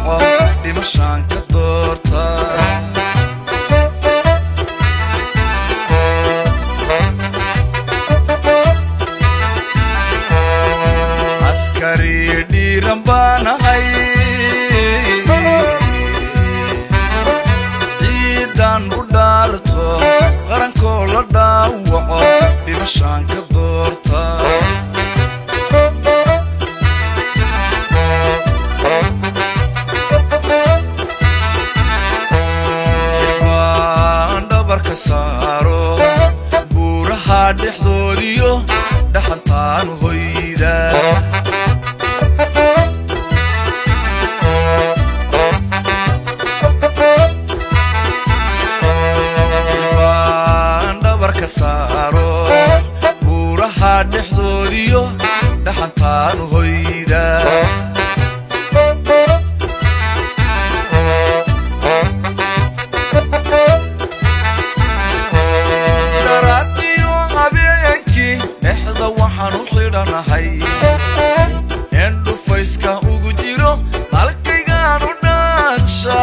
waco dhimashaan ka doorta askari dhiiran baanahay ciidan u dhaarto qarankoo la dhaawaco dhimashaan ka doorta waan dhabarka saaro buuraha dhexdoodiyo dhaxantaan hoyda waan dhabarka saaro buuraha dhexdoodiyo dhaxantaan hoyda dharaatiyo habeenkii dhexda waxaan u xidhanahay in dhufayska ugu jiro halkaygaan u dhaagsha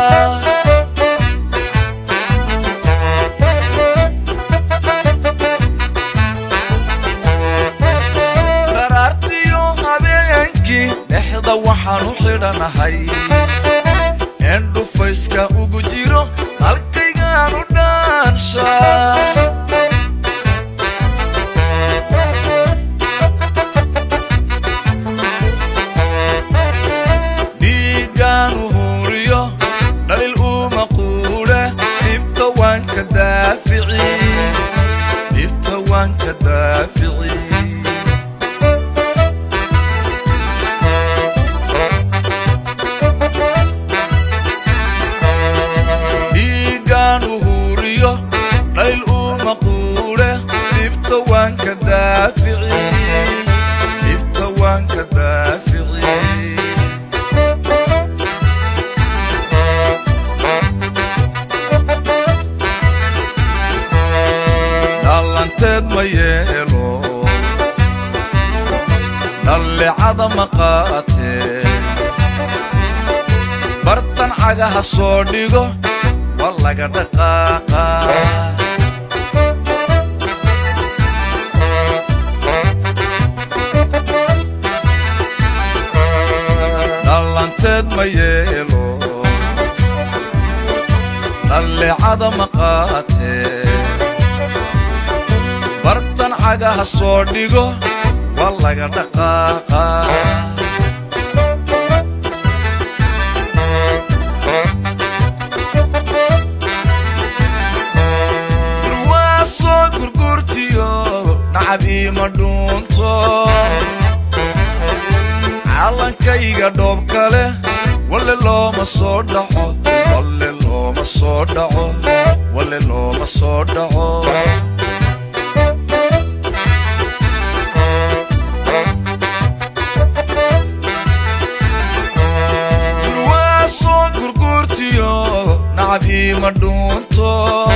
dharaartiyo habeenkii dhexda waxaan u xidhanahay in dhufayska ugu jiro halkaygaan u dhaansha dhiigaan u huuriyo dhalil uma quudhe dhibta waan ka daafici dhibta waan ka daafici dhiigaan u huuriyo dhalil uma quudhe dhibta waan ka daafici dhibta waan ka daafici dhalanteed ma yeelo dhallicada ma qaatee bartan cagaha soo dhigo waa laga dhaqaaqa dhalanteed ma yeelo dhallicada ma qaatee bartan cagaha soo dhigo waa laga dhaqaaqa durwaasoo gurgurtiyo nacab iima dhuunto callankayga dhoob kale walle looma soo dhaco walle looma soo dhaco walle looma soo dhaco durwaasoo gurgurtiyo nacab iima dhuunto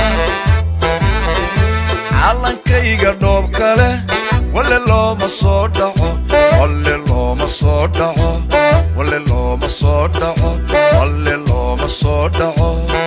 callankayga dhoob kale walle looma soo dhaco walle looma soo dhaco walle looma soo dhaco walle looma soo dhaco